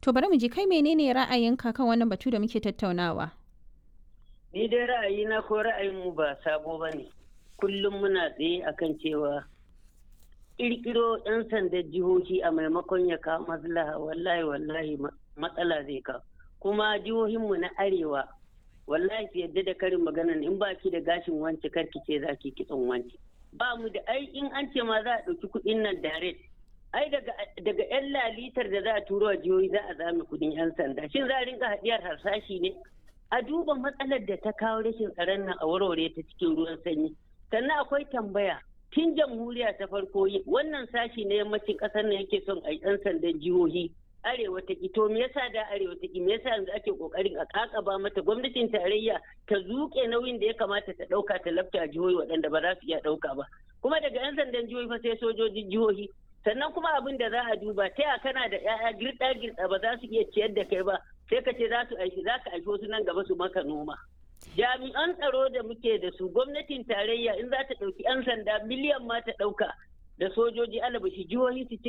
To bari mu ji kai menene ra'ayinka kan wannan batu da muke tattaunawa? Ni dai ra'ayina ko ra'ayinmu ba sabo ba ne. Kullum muna tsaye akan cewa ƙirƙiro 'yan sandan jihohi a maimakon ya kawo maslaha wallahi wallahi matsala zai kawo. Kuma jihohinmu na arewa wallahi su yadda da karin maganan in ba ki da gashin wance karki ce za ki kitson wance. Ba mu da ai in an ce ma za a ɗauki kuɗin nan direct ai daga yan lalitar da za a turo a jihohi za a zame kudin yan sanda shin za a rinka hadiyar harsashi ne a duba matsalar da ta kawo rashin tsaron nan a warware ta cikin ruwan sanyi sannan akwai tambaya tun jamhuriya ta farko wannan sashi na yammacin kasar nan yake son a yan sandan jihohi arewa ta ki to me yasa da arewa ta ki me yasa yanzu ake kokarin a kakaba mata gwamnatin tarayya ta zuke nauyin da ya kamata ta dauka ta lafta jihohi waɗanda ba za su iya dauka ba kuma daga yan sandan jihohi fa sai sojojin jihohi sannan kuma abin da za a duba ta ya kana da ya'ya girɗa girɗa ba za su iya ciyar da kai ba sai ka ce za su aiki za ka aiki wasu nan gaba su maka noma jami'an tsaro da muke da su gwamnatin tarayya in za ta ɗauki 'yan sanda miliyan ma ta ɗauka da sojoji alabashi jihohi su ci